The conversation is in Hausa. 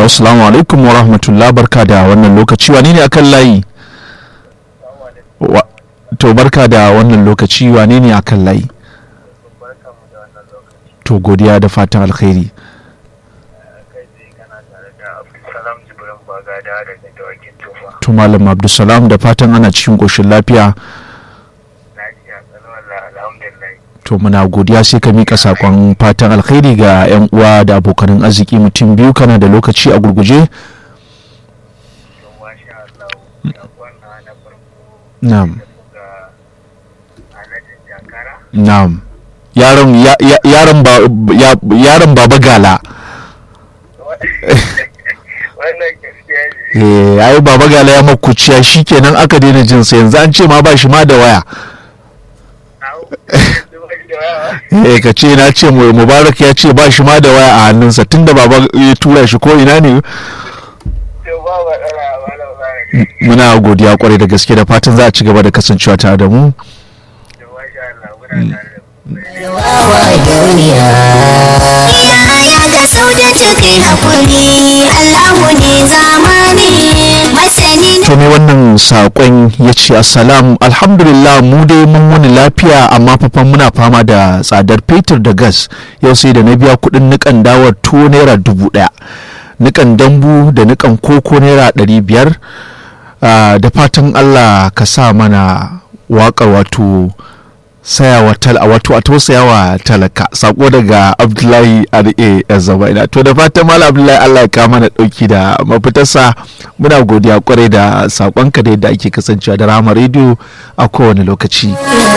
assalamu alaikum wa rahmatullah barka da wannan lokaci wane ne akan layi Wa- to barka da wannan lokaci wane ne akan layi to godiya da fatan alkhairi to malam abdulsalam da fatan ana cikin ƙoshin lafiya to muna godiya sai ka mika sakon fatan alkhairi ga 'yan uwa da abokanin arziki mutum biyu kana da lokaci a gurguje na'am na'am yaron ya- ya- yaron ba ya- yaron baba gala wannan gaskiya ne eh ai baba gala ya makuciya shikenan aka daina jin sa yanzu an ce ma ba shi ma da waya Au, yanzu ba shi da waya. eh ka ce na ce mu- mubarak ya ce ba shi ma da waya a hannunsa tunda baba ya tura shi ko ina ne To ba matsala ba da ba. muna godiya kwarai da gaske da fatan za a ci gaba da kasancewa tare da mu To masha Allah muna tare da ku. wawa duniya ya ga saudatu kai hakuri Allahu ne zamani masani to me wannan saƙon ya ce assalam alhamdulillah mu dai mun wani lafiya amma fafan muna fama da tsadar fetur da gas yau sai da na biya kuɗin nikan dawar tuwo naira dubu ɗaya nikan dambu da nikan koko naira ɗari biyar Ah, da fatan allah ka sa mana waƙar wato sayawa tal a wato a tausayawa talaka sako daga abdullahi ra zabaina to da fatan malam abdullahi allah ya kama na dauki da mafitarsa muna godiya kwarai da sakonka da yadda ake kasancewa da rama rediyo a kowane lokaci